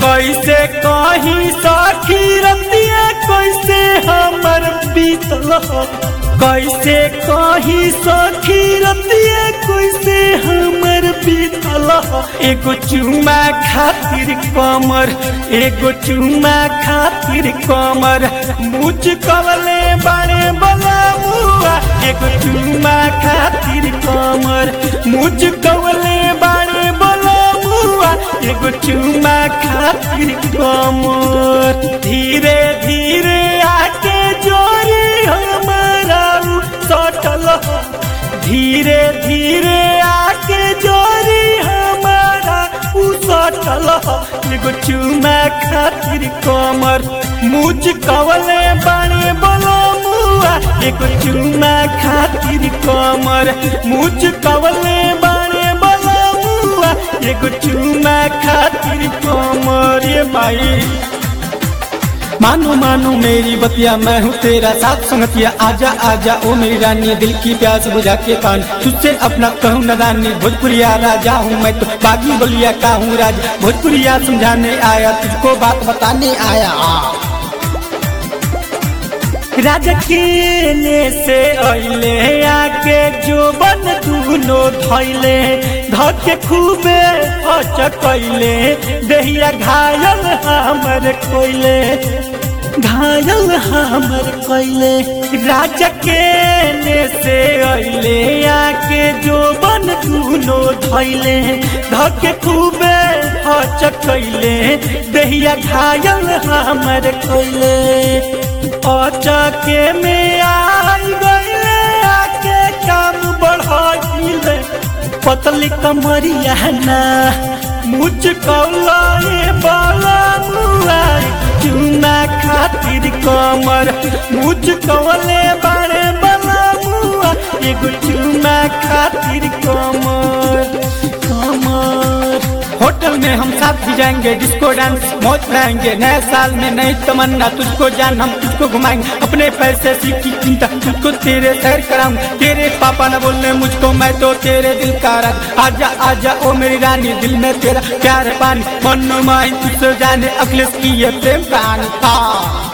कैसे कहीं सखी रतिया कैसे हमर बीतल कैसे कहीं सखी रतिया कैसे हमर बीतल एगो चुमा खातिर कमर एगो चुमा खातिर कमर मुझ कवले बाड़े बला मुआ एगो चुमा खातिर कमर मुझ कवले बाड़े बला मुआ एगो चुमा खातिर कमर धीरे धीरे आके जोरी हमारा सटल धीरे धीरे आके जोरी हमारा उ सटल एगो चुमा खातिर कमर मुझ कवले बाणे बोलो मुआ एगो चुमा खातिर कमर मुझ कवले बाणे बोलो मुआ एगो चुमा खातिर कमर ये माई मानो मानो मेरी बतिया मैं हूँ तेरा साथ संगतिया आजा आजा ओ मेरी रानी दिल की प्यास बुझा के पान तुझसे अपना कहूँ नदानी भोजपुरिया राजा हूँ मैं तो बागी बलिया का हूँ राज भोजपुरिया समझाने आया तुझको बात बताने आया राजा केने से अइले आके जो बन दूनो धैले धके खूबे अचकैले देहिया घायल हमर कोइले घायल हमर कोइले राजा केने से अइले आके जो बन दूनो धैले धके खूबे अचकैले देहिया घायल हमर कोइले अचके में आई गईले आके काम बढ़ाइले पतली कमरिया ना मुझ कौलाए बाला मुआई चुना खातिर कमर मुझ कवले बाड़े बाला मुआ एगो चुना खातिर कमर कमर होटल में हम साथ भी जाएंगे डिस्को डांस मौज कराएंगे नए साल में नई तमन्ना तुझको जान हम तुझको घुमाएंगे अपने पैसे सीखी चिंता तुझको तेरे सैर कराऊं तेरे पापा न बोलने मुझको मैं तो तेरे दिल का राज आजा आजा ओ मेरी रानी दिल में तेरा प्यार है पानी मन माई तुझसे जाने अखिलेश की ये प्रेम कहानी हाँ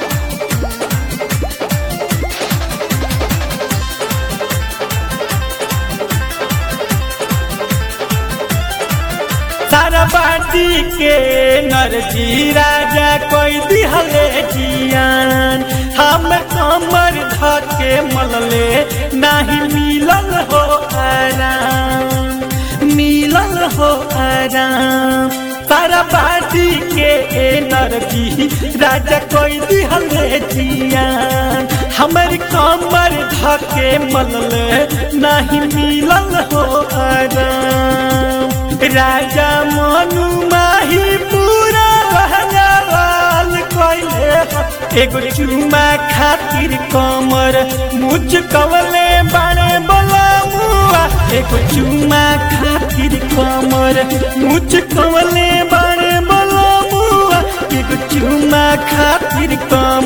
सारा बाटी के नरजी राजा कोई दिहले जियान हम कमर धके मलले नाही मिलल हो आराम मिलल हो आराम सारा बाटी के नरजी राजा कोई दिहले जियान हमर कमर धके मलले नाही मिलल हो आराम राजा मनु माही पूरा बहलाल कोइले एगो चुमा खातिर कमर मुझ कवले बाणे बोला मुआ एगो चुमा खातिर कमर मुझ कवले बाणे बोला मुआ एगो चुमा खातिर कमर